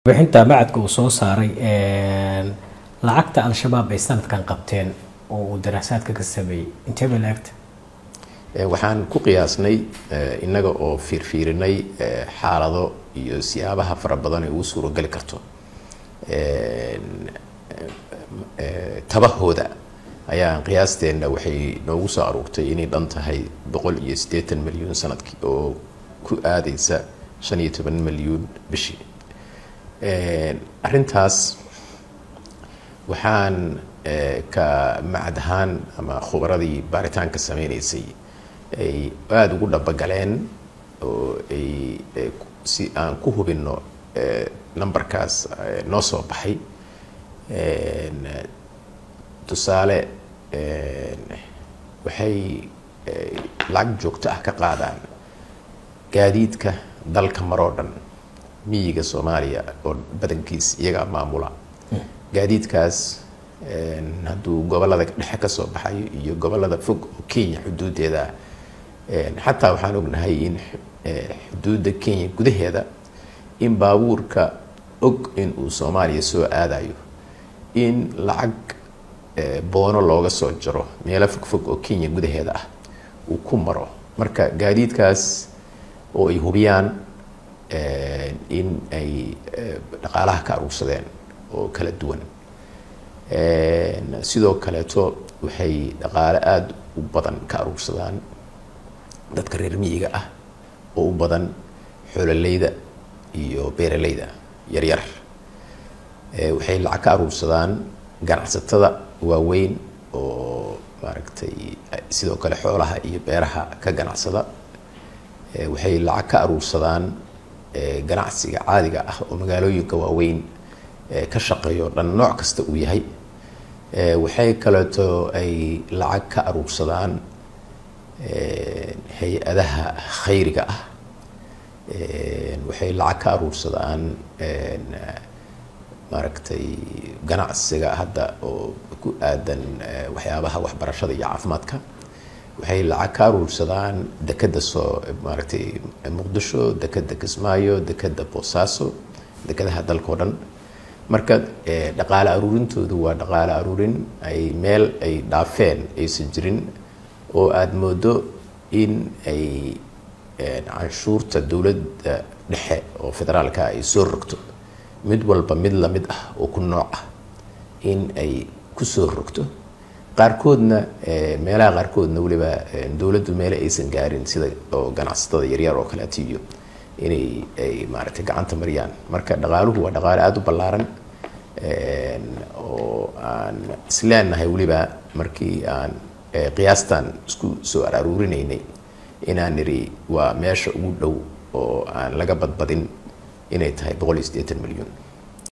bixinta macadka uu soo saaray lacagta al-shabaab ay sanadkan qabteen oo uu daraasaadka ka sameeyey intee bay la-egta waxaan ku qiyaasnay innaga oo fiirfiirinay xaalado iyo siyaabaha fara badan ee ugu suurogeli karto tabahooda ayaan qiyaasteenna waxay noogu soo aruurtay inay dhan tahay boqol iyo siddeetan milyuun sanadkii oo ku aadaysa shan iyo toban milyuun bishii arrintaas waxaan ka macad ahaan ama khubaradii baaritaanka sameynaysay ay aada ugu dhabagaleen oo ay si aan ku hubinno numberkaas noo soo baxay tusaale waxay lacag joogto ah ka qaadaan gaadiidka dalka maroo dhan miyiga soomaaliya oo badankiis iyagaa maamula gaadiidkaas hadduu gobolada dhexe ka soo baxayo iyo gobolada fog oo kenya xuduudeeda xataa waxaan ognahay in xuduudda kenya gudaheeda in baabuurka og in uu soomaaliya soo aadayo in lacag boono looga soo jaro meelo fogfog oo kenya gudaheeda ah uu ku maro marka gaadiidkaas oo ay hubiyaan in ay dhaqaalaha ka aruursadeen oo kala duwan sidoo kaleeto waxay dhaqaale aada u badan ka aruursadaan dadka reer miyiga ah oo u badan xoololeyda iyo beeraleyda yaryar waxay lacag ka aruursadaan ganacsatada waaweyn oo maaragtay sidoo kale xoolaha iyo beeraha ka ganacsada waxay lacag ka aruursadaan ganacsiga caadiga ah oo magaalooyinka waaweyn ka shaqeeyo dhan nooc kasta uu yahay waxay kaleeto ay lacag ka aruursadaan hay-adaha khayriga ah waxay lacag ka aruursadaan maaragtay ganacsiga hadda oo ku aadan waxyaabaha waxbarashada iyo caafimaadka waxay lacag ka aruursadaan dekeda soo maaragtay muqdisho dekeda kismaayo dekeda boosaaso dekedaha dalka o dhan marka dhaqaale aruurintoodu waa dhaqaale aruurin ay meel ay dhaafeen aysan jirin oo aada moodo in ay canshuurta dowladda dhexe oo federaalka ay soo rogto mid walba mid lamid ah oo ku nooc ah in ay kusoo rogto qaarkoodna meelaha qaarkoodna weliba dowladdu meele aysan gaarin sida oo ganacsatada yaryar oo kaleeto iyo inay ay maaragtay gacanta mariyaan marka dhaqaaluhu waa dhaqaale aada u ballaaran oo aan isleenahay weliba markii aan qiyaastan isku soo aruurinaynay inaan niri waa meesha ugu dhow oo aan laga badbadin inay tahay boqol iyo siddeetan milyan